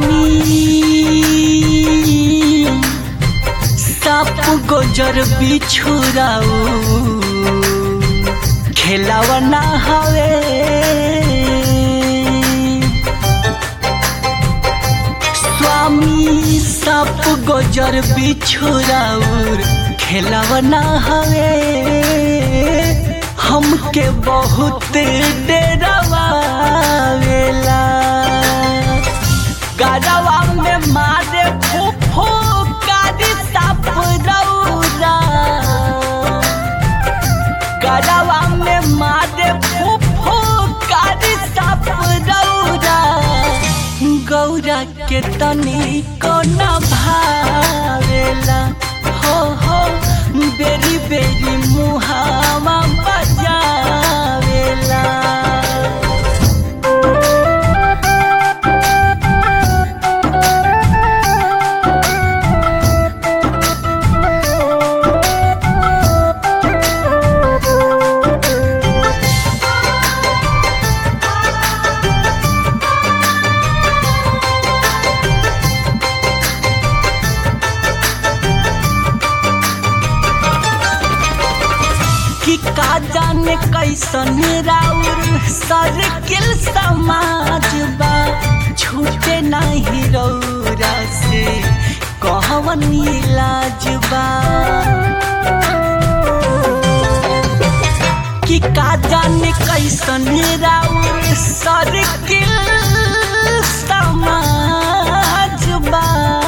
स्वामी साप गोजर बिछुराऊ खेलावा ना हवे स्वामी साप गोजर बिछुराऊ खेलावा ना हवे हमके बहुत डरावा वेला गरवा में मारे फूफू कारी साप रौरा गरवा में मारे फूफू कारी साप रौरा गौरा के तनी को न भावेला हो हो बेरी बेरी मुहावा बजावेला कि का जाने कैसन राउर सर्किल समाज बा छूटे नहीं रौरा से कहवन इलाज बा कि का जाने कैसन राउर सर्किल समाज बा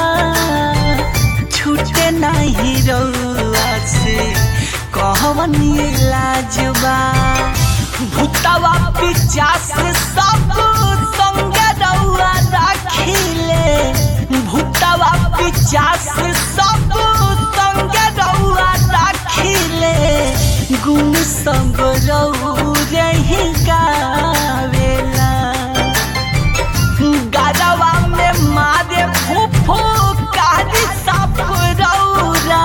छूटे नहीं रौआ से कहवन लाजबा भूतवा पिचास सब संगे रौआ राखिले भूतवा पिचास सब संगे रौआ राखिले गुण सब रौरे ही गावेला गरवा में मारे फूफू कारी साप रौरा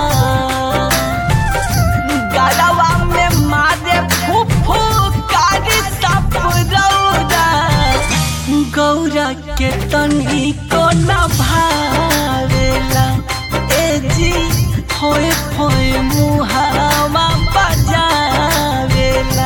गरवा में मारे फूफू कारी साप रौरा गौरा के तनी को न भावेला ए जी होए होए मुहावा बजावेला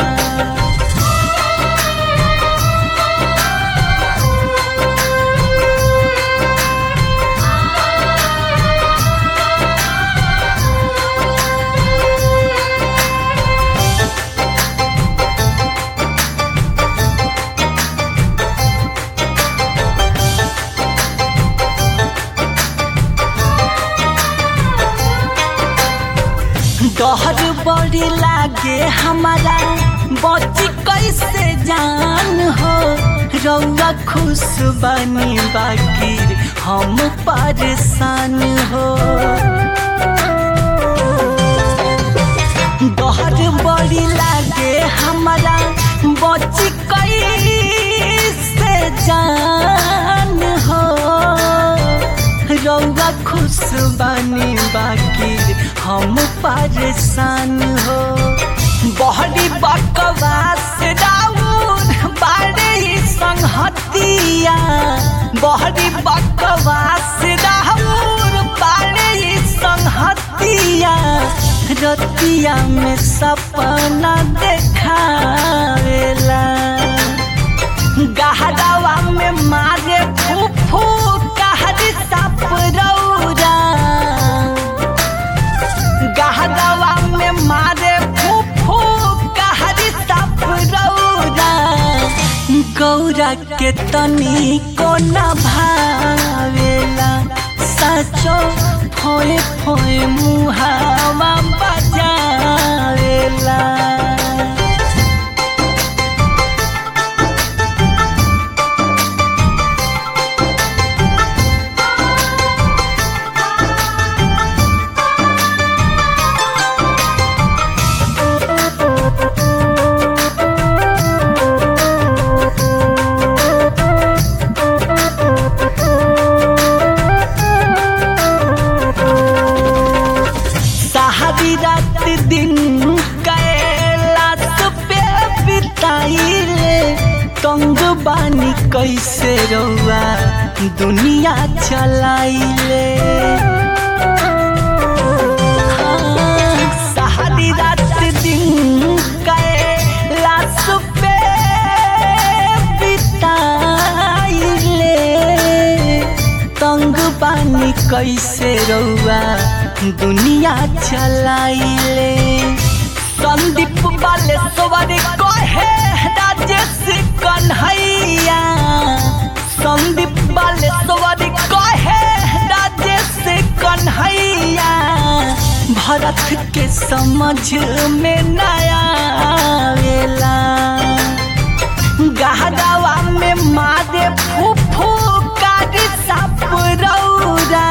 डहर बड़ी लागे हमारा बची कैसे जान हो रौआ खुश बनी बाकी हम परेशान हो डहर बड़ी लागे हमारा बची कैसे जान हो रौआ खुश बनी बाकी हम परेशान हो बहरी बकवास राउर बारे ही संहतिया बहरी बकवास राउर बारे ही संहतिया रतिया में सपना देखावेला गहरावा में मारे फूफू कहरी साप रौरा गहरावा में मारे फूफू कहरी साप रौरा गौरा के तनी को न भावेला सचो फोए फोए मुहावा बजावेला सहारी रात दिन कैलाश पे बिताइले तंग बानी कैसे रौआ दुनिया चलाइले हाँ, सारी रात दिन कैलाश पे बिताइले तंग पानी कैसे रउआ दुनिया चलाइले संदीप वाले सवारी कहे राजेश कन्हैया संदीप वाले सवारी कहे राजेश कन्हैया भरत के समझ में नया आवेला गहरावा में मारे फूफू कारी साप रौरा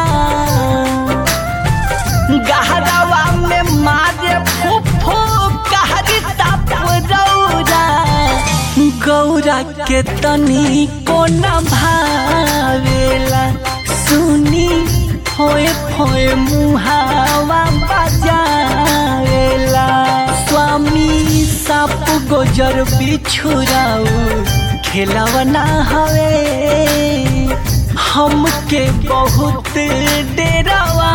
गहरावा में मारे फूफू कारी साप रौरा गौरा के तनी को न भावेला सुनी होए होए मुहावा बजावेला स्वामी साप गोजर बिछुराऊ खेलवना हवे हमके बहुत डेरावेला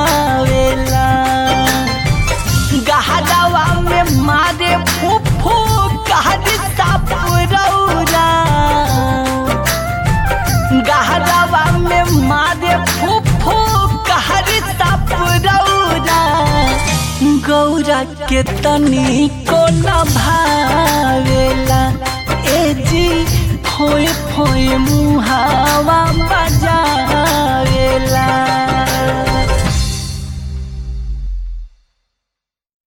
गहरावा में मारे फूफू कहरी साप रौरा गहरावा में मारे फूफू कहरी साप रौरा गौरा के तनी को न भावेला